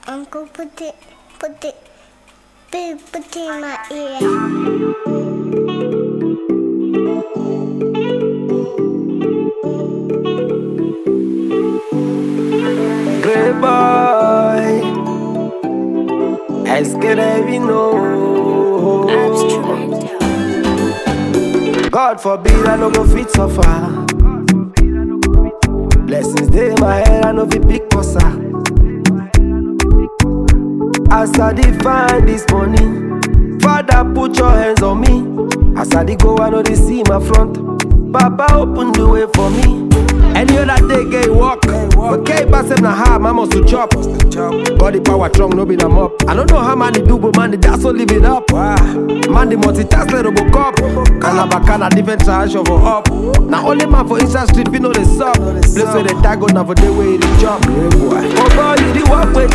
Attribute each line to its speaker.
Speaker 1: Uncle put it, put it, big put it in my ear.
Speaker 2: Great boy. Est-ce que they know? God forbid I no go fit suffer. Blessings dey my head, I no fit pick posa. As I dey find this money, Father put your hands on me. As I dey go, I know they see my front. Papa open the way for me. Any other day, gay walk. But K pass him na hard, man must to chop. God the power strong, no be them up. I don't know how man they do, but man they that's so live it up. Man the multitask like Robocop. Kalabaka different charge over up. Now only man for inside street, we know the sub. Place where they tag on, now for the way they jump. Oh boy, you the walk with